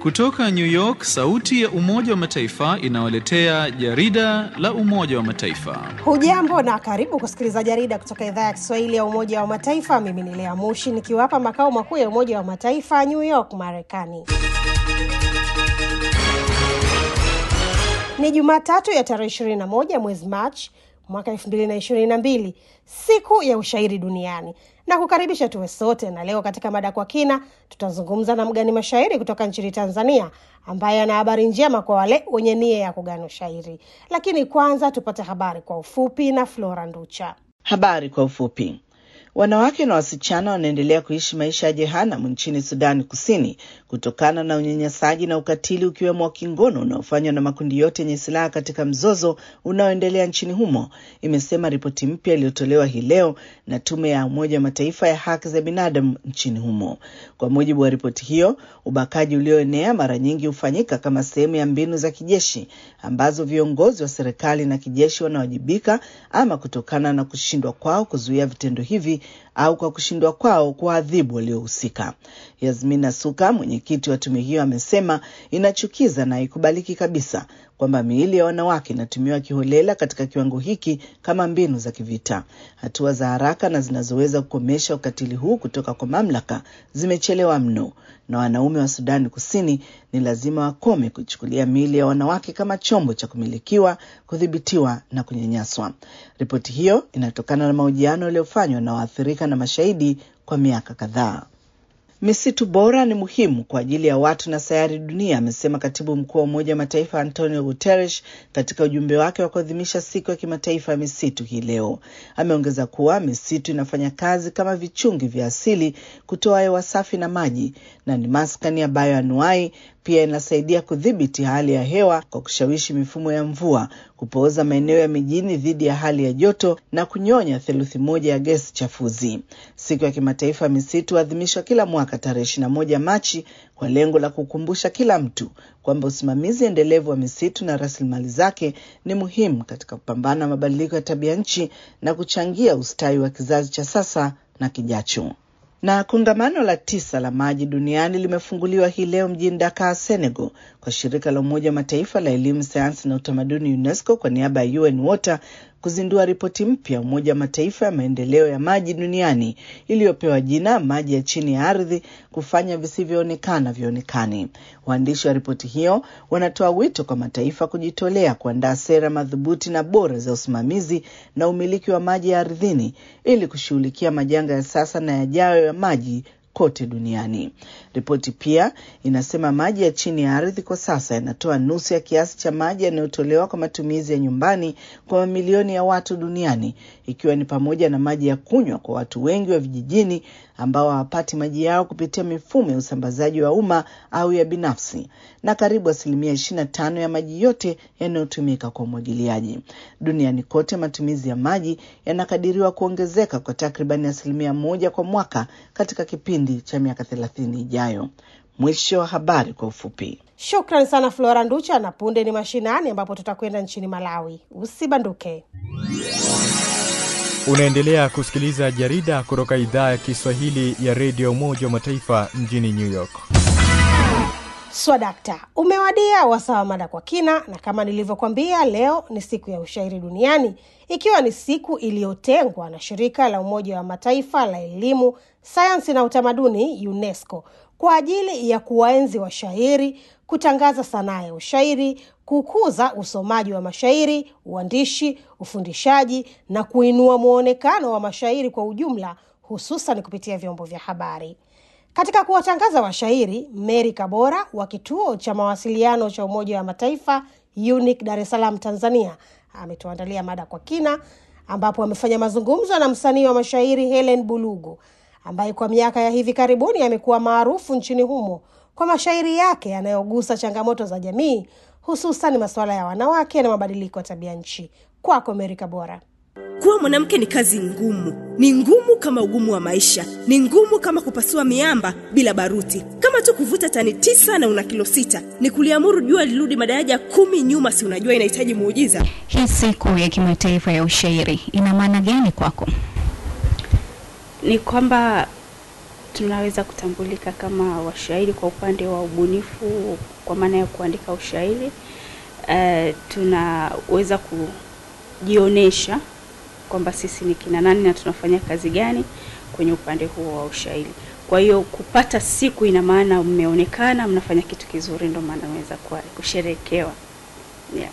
Kutoka New York, sauti ya Umoja wa Mataifa inawaletea jarida la Umoja wa Mataifa. Hujambo na karibu kusikiliza jarida kutoka idhaa ya Kiswahili ya Umoja wa Mataifa. Mimi ni Lea Mushi nikiwapa makao makuu ya Umoja wa Mataifa New York, Marekani. Ni Jumatatu ya tarehe 21 mwezi Machi mwaka 2022, siku ya ushairi duniani na kukaribisha tuwe sote. Na leo katika mada kwa kina, tutazungumza na mgani mashairi kutoka nchini Tanzania ambaye ana habari njema kwa wale wenye nia ya kugani ushairi. Lakini kwanza tupate habari kwa ufupi na Flora Nducha. Habari kwa ufupi. Wanawake na wasichana wanaendelea kuishi maisha ya jehanamu nchini Sudani Kusini kutokana na unyanyasaji na ukatili ukiwemo wa kingono unaofanywa na makundi yote yenye silaha katika mzozo unaoendelea nchini humo, imesema ripoti mpya iliyotolewa hii leo na Tume ya Umoja wa Mataifa ya haki za binadamu nchini humo. Kwa mujibu wa ripoti hiyo, ubakaji ulioenea mara nyingi hufanyika kama sehemu ya mbinu za kijeshi ambazo viongozi wa serikali na kijeshi wanawajibika ama kutokana na kushindwa kwao kuzuia vitendo hivi au kwa kushindwa kwao kuwaadhibu waliohusika. Yasmina Suka, mwenyekiti wa tume hiyo, amesema inachukiza na haikubaliki kabisa kwamba miili ya wanawake inatumiwa kiholela katika kiwango hiki kama mbinu za kivita. Hatua za haraka na zinazoweza kukomesha ukatili huu kutoka kwa mamlaka zimechelewa mno, na wanaume wa Sudani Kusini ni lazima wakome kuchukulia miili ya wanawake kama chombo cha kumilikiwa, kudhibitiwa na kunyanyaswa. Ripoti hiyo inatokana na mahojiano yaliyofanywa na waathirika na mashahidi kwa miaka kadhaa. Misitu bora ni muhimu kwa ajili ya watu na sayari dunia, amesema katibu mkuu wa Umoja wa Mataifa Antonio Guterres katika ujumbe wake wa kuadhimisha siku ya kimataifa ya misitu hii leo. Ameongeza kuwa misitu inafanya kazi kama vichungi vya asili kutoa hewa safi na maji, na ni maskani ya bayoanuai. Pia inasaidia kudhibiti hali ya hewa kwa kushawishi mifumo ya mvua, kupooza maeneo ya mijini dhidi ya hali ya joto na kunyonya theluthi moja ya gesi chafuzi. Siku ya kimataifa ya misitu huadhimishwa kila mwaka tarehe ishirini na moja Machi kwa lengo la kukumbusha kila mtu kwamba usimamizi endelevu wa misitu na rasilimali zake ni muhimu katika kupambana na mabadiliko ya tabia nchi na kuchangia ustawi wa kizazi cha sasa na kijacho. Na kongamano la tisa la maji duniani limefunguliwa hii leo mjini Dakar, Senegal, kwa shirika la Umoja wa Mataifa la elimu, sayansi na utamaduni UNESCO kwa niaba ya UN Water kuzindua ripoti mpya ya Umoja wa Mataifa ya maendeleo ya maji duniani iliyopewa jina maji ya chini ya ardhi, kufanya visivyoonekana vionekane. Waandishi wa ripoti hiyo wanatoa wito kwa mataifa kujitolea kuandaa sera madhubuti na bora za usimamizi na umiliki wa maji ya ardhini ili kushughulikia majanga ya sasa na yajayo ya maji kote duniani. Ripoti pia inasema maji ya chini ya ardhi kwa sasa yanatoa nusu ya kiasi cha maji yanayotolewa kwa matumizi ya nyumbani kwa mamilioni ya watu duniani, ikiwa ni pamoja na maji ya kunywa kwa watu wengi wa vijijini ambao hawapati maji yao kupitia mifumo ya usambazaji wa umma au ya binafsi, na karibu asilimia ishirini na tano ya maji yote yanayotumika kwa umwagiliaji. Duniani kote matumizi ya maji yanakadiriwa kuongezeka kwa takribani asilimia moja kwa mwaka katika kipindi cha miaka thelathini ijayo. Mwisho wa habari kwa ufupi. Shukran sana Flora Nducha, na punde ni mashinani ambapo tutakwenda nchini Malawi. Usibanduke. Unaendelea kusikiliza jarida kutoka idhaa ya Kiswahili ya redio Umoja wa Mataifa mjini New York. Swadakta, umewadia wasaa wa mada kwa kina, na kama nilivyokwambia, leo ni siku ya ushairi duniani, ikiwa ni siku iliyotengwa na shirika la Umoja wa Mataifa la elimu, sayansi na utamaduni UNESCO kwa ajili ya kuwaenzi washairi, kutangaza sanaa ya ushairi, kukuza usomaji wa mashairi, uandishi, ufundishaji na kuinua mwonekano wa mashairi kwa ujumla, hususan kupitia vyombo vya habari. Katika kuwatangaza washairi, Mary Kabora wa kituo cha mawasiliano cha Umoja wa Mataifa UNIC Dar es Salaam, Tanzania, ametuandalia mada kwa kina, ambapo amefanya mazungumzo na msanii wa mashairi Helen Bulugu ambaye kwa miaka ya hivi karibuni amekuwa maarufu nchini humo kwa mashairi yake yanayogusa changamoto za jamii, hususan masuala ya wanawake na mabadiliko ya tabia nchi. Kwako Mary Kabora. Kuwa mwanamke ni kazi ngumu, ni ngumu kama ugumu wa maisha, ni ngumu kama kupasua miamba bila baruti, kama tu kuvuta tani tisa na una kilo sita, ni kuliamuru jua lirudi madaraja kumi nyuma. Si unajua inahitaji muujiza? Hii siku ya kimataifa ya ushairi ina maana gani kwako? Ni kwamba tunaweza kutambulika kama washairi kwa upande wa ubunifu, kwa maana ya kuandika ushairi. Uh, tunaweza kujionyesha kwamba sisi ni kina nani na tunafanya kazi gani kwenye upande huo wa ushairi. Kwa hiyo kupata siku ina maana mmeonekana mnafanya kitu kizuri, ndio maana naweza kusherekewa. Yeah.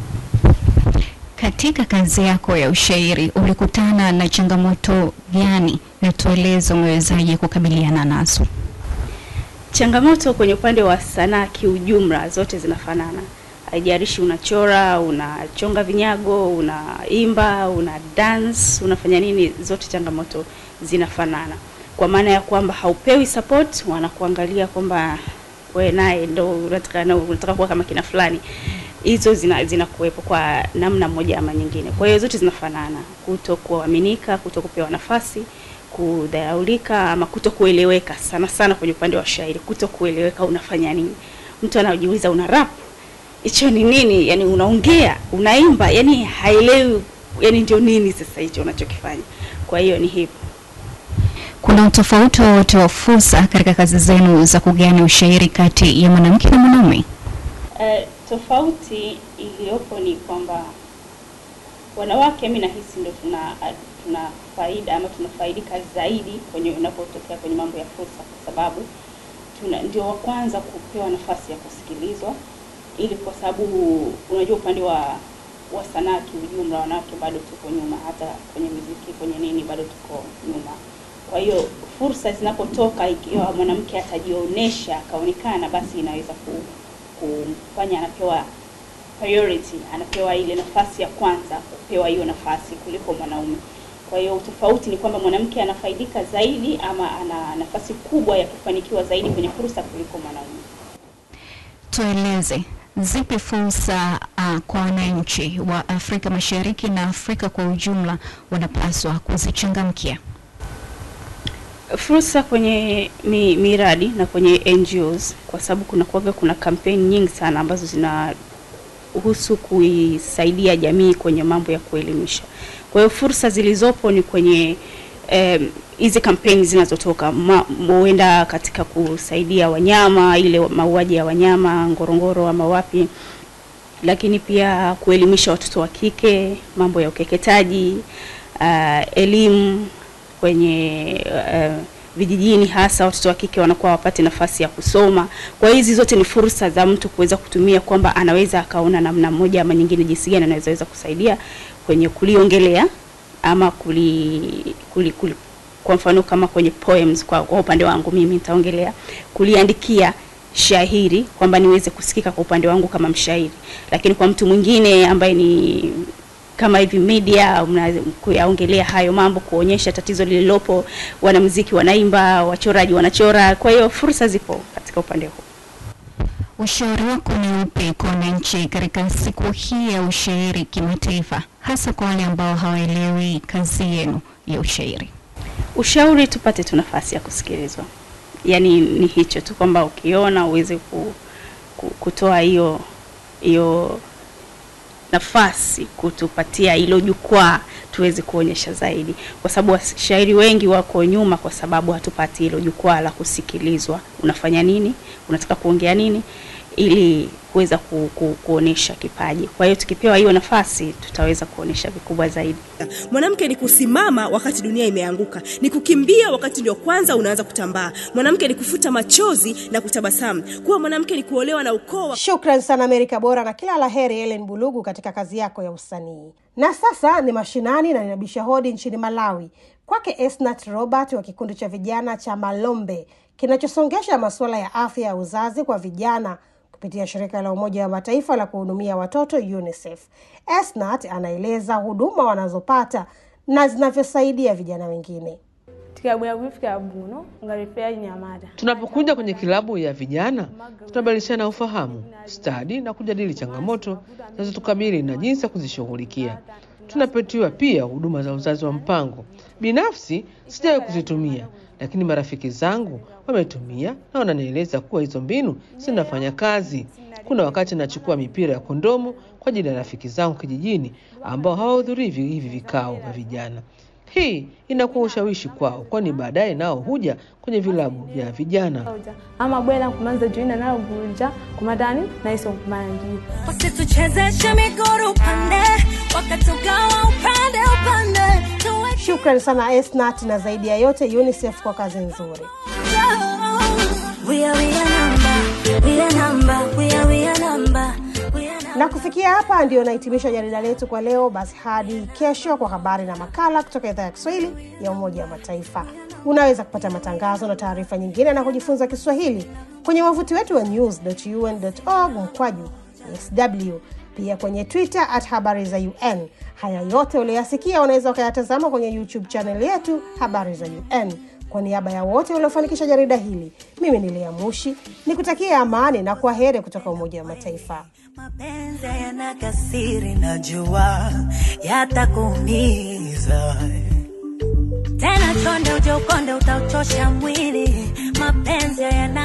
Katika kazi yako ya ushairi ulikutana na changamoto gani, na tueleze umewezaje kukabiliana nazo? Changamoto kwenye upande wa sanaa kiujumla zote zinafanana, haijalishi unachora, unachonga vinyago, unaimba, una dance, unafanya nini, zote changamoto zinafanana, kwa maana ya kwamba haupewi support, wanakuangalia kwamba we naye ndo unataka na unataka kuwa kama kina fulani. Hizo zina zinakuwepo kwa namna moja ama nyingine. Kwa hiyo zote zinafanana, kuto kuaminika, kuto kupewa nafasi, kudharaulika ama kuto kueleweka, sana sana kwenye upande wa shairi, kuto kueleweka unafanya nini. Mtu anajiuliza una rap hicho ni nini? Yani unaongea, unaimba, yani haelewi, yani ndio nini sasa hicho unachokifanya. Kwa hiyo ni hivyo. Kuna utofauti wowote wa fursa katika kazi zenu za kugani ushairi kati ya mwanamke na mwanaume? Uh, tofauti iliyopo ni kwamba wanawake, mimi nahisi ndio tuna tuna faida ama tunafaidika zaidi kwenye unapotokea kwenye mambo ya fursa, kwa sababu tuna ndio wa kwanza kupewa nafasi ya kusikilizwa, ili kwa sababu unajua upande wa wa sanaa kiujumla, wanawake bado tuko nyuma, hata kwenye muziki, kwenye nini, bado tuko nyuma. Kwa hiyo fursa zinapotoka, ikiwa mwanamke atajionyesha akaonekana, basi inaweza ku, kumfanya anapewa priority, anapewa ile nafasi ya kwanza kupewa hiyo nafasi kuliko mwanaume. Kwa hiyo tofauti ni kwamba mwanamke anafaidika zaidi ama ana nafasi kubwa ya kufanikiwa zaidi kwenye fursa kuliko mwanaume. Tueleze zipi fursa uh, kwa wananchi wa Afrika Mashariki na Afrika kwa ujumla wanapaswa kuzichangamkia? Fursa kwenye mi, miradi na kwenye NGOs, kwa sababu kuna kuwaga kuna kampeni nyingi sana ambazo zinahusu kuisaidia jamii kwenye mambo ya kuelimisha. Kwa hiyo fursa zilizopo ni kwenye hizi um, kampeni zinazotoka huenda katika kusaidia wanyama, ile mauaji ya wanyama Ngorongoro ama wapi, lakini pia kuelimisha watoto wa kike mambo ya ukeketaji, uh, elimu kwenye uh, vijijini hasa watoto wa kike wanakuwa wapate nafasi ya kusoma. Kwa hiyo hizi zote ni fursa za mtu kuweza kutumia kwamba anaweza akaona namna moja ama nyingine jinsi gani anaweza kusaidia kwenye kuliongelea ama kuli, kuli, kuli kwa mfano kama kwenye poems kwa, kwa upande wangu mimi nitaongelea kuliandikia shairi kwamba niweze kusikika kwa upande wangu kama mshairi, lakini kwa mtu mwingine ambaye ni kama hivi media kuyaongelea hayo mambo, kuonyesha tatizo lililopo, wanamuziki wanaimba, wachoraji wanachora. Kwa hiyo fursa zipo katika upande huu. Ushauri wako ni upi kwa wananchi katika siku hii ya ushairi kimataifa, hasa kwa wale ambao hawaelewi kazi yenu ya ushairi? Ushauri tupate tu nafasi ya kusikilizwa, yaani ni hicho tu, kwamba ukiona uweze ku, ku, kutoa hiyo hiyo nafasi kutupatia hilo jukwaa tuweze kuonyesha zaidi, kwa sababu washairi wengi wako nyuma, kwa sababu hatupati hilo jukwaa la kusikilizwa. Unafanya nini? Unataka kuongea nini? ili kuweza ku, ku, kuonesha kipaji. Kwa hiyo tukipewa hiyo nafasi tutaweza kuonesha vikubwa zaidi. Mwanamke ni kusimama wakati dunia imeanguka, ni kukimbia wakati ndio kwanza unaanza kutambaa. Mwanamke ni kufuta machozi na kutabasamu. Kuwa mwanamke ni kuolewa na ukoo wa... Shukran sana Amerika Bora, na kila la heri Ellen Bulugu katika kazi yako ya usanii. Na sasa ni mashinani na ninabisha hodi nchini Malawi, kwake Esnat Robert wa kikundi cha vijana cha Malombe kinachosongesha masuala ya afya ya uzazi kwa vijana kupitia shirika la Umoja wa Mataifa la kuhudumia watoto UNICEF. Esnat anaeleza huduma wanazopata na zinavyosaidia vijana wengine. tikabwera kufika buno ngalifeya nyamata Tunapokuja kwenye kilabu ya vijana, tunabadilishana ufahamu, stadi na kujadili changamoto zinazotukabili na jinsi ya kuzishughulikia. Tunapatiwa pia huduma za uzazi wa mpango. Binafsi sijawahi kuzitumia, lakini marafiki zangu wametumia na wananieleza kuwa hizo mbinu zinafanya kazi. Kuna wakati nachukua mipira ya kondomu kwa ajili ya rafiki zangu kijijini ambao hawahudhurii vi- hivi vikao vya vijana. Hii inakuwa ushawishi kwao, kwani baadaye nao huja kwenye vilabu vya vijana. ama bwela kumanza juina nalo bulja kumadani naiso kumanji Wasituchezeshe miguru upande, wakatugawa upande upande. Tuwe Shukrani sana Esnat na zaidi ya yote UNICEF kwa kazi nzuri. We are, we are number, we are number, we are, we are number, we are number. Na kufikia hapa ndio nahitimisha jarida letu kwa leo. Basi hadi kesho kwa habari na makala kutoka idhaa ya Kiswahili ya Umoja wa Mataifa. Unaweza kupata matangazo na taarifa nyingine na kujifunza Kiswahili kwenye wavuti wetu wa news.un.org mkwaju sw, pia kwenye Twitter at habari za UN. Haya yote ulioyasikia unaweza ukayatazama kwenye YouTube channel yetu habari za UN. Kwa niaba ya wote waliofanikisha jarida hili, mimi ni Lea Mushi ni kutakia amani na kwa heri kutoka Umoja wa Mataifa. Mapenzi yana kasiri, najua yatakuumiza tena, chonde uje ukonde, utauchosha mwili. Mapenzi yana